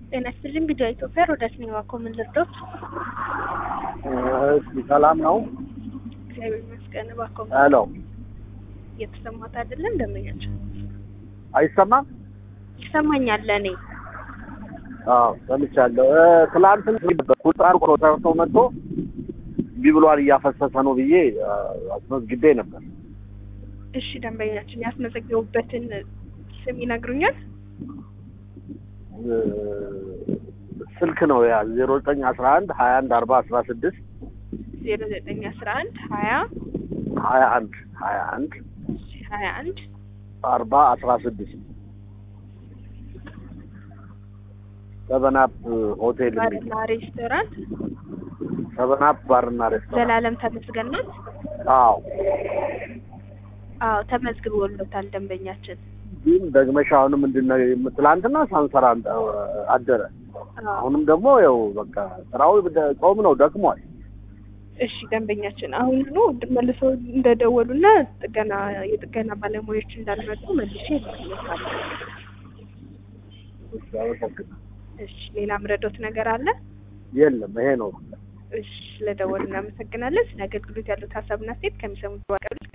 ጤና ይስጥልኝ ቪዲዮ ኢትዮጵያ ሮዳስ ነኝ። እባክዎ ምን ልርዶት? እስኪ ሰላም ነው? እግዚአብሔር ይመስገን። እባክዎ ሄሎ፣ እየተሰማት አይደለም? እንደምኛቸው አይሰማም? ይሰማኛል ለእኔ አዎ ሰምቻለሁ። እ ትላንትን ቁጣር እኮ ሰርቶ መጥቶ እምቢ ብሏል እያፈሰሰ ነው ብዬ እ አስመዝግቤ ነበር። እሺ ደንበኛችን ያስመዘገቡበትን ስም ይነግሩኛል? እ ስልክ ነው ያ ዜሮ ዘጠኝ አስራ አንድ ሀያ አንድ አርባ አስራ ስድስት ዜሮ ዘጠኝ አስራ አንድ ሀያ ሀያ አንድ ሀያ አንድ ሀያ አንድ አርባ አስራ ስድስት ሰበናፕ ሆቴል የሚል ባርና ሬስቶራንት ሰበናፕ ባርና ሬስቶራንት። ዘላለም ተመስገን ናት። አዎ አዎ ተመዝግቦሎታል ደንበኛችን። ግን ደግመሽ አሁንም ምንድን ነው ትላንትና ሳንሰራ አደረ። አዎ አሁንም ደግሞ ያው በቃ ስራው ደ- ጾም ነው ደክሟል። እሺ ደንበኛችን አሁኑኑ መልሶ እንደደወሉና ጥገና የጥገና ባለሙያዎች እንዳልመጡ መልሼ እልክልዎታለሁ። እሺ፣ አመሰግናለሁ። እሺ ሌላ ምረዶት ነገር አለ? የለም ይሄ ነው። እሺ ስለደወሉ እናመሰግናለን። ስለ አገልግሎት ያሉት ሀሳብና ሴት ከሚሰሙት ዋቀሉ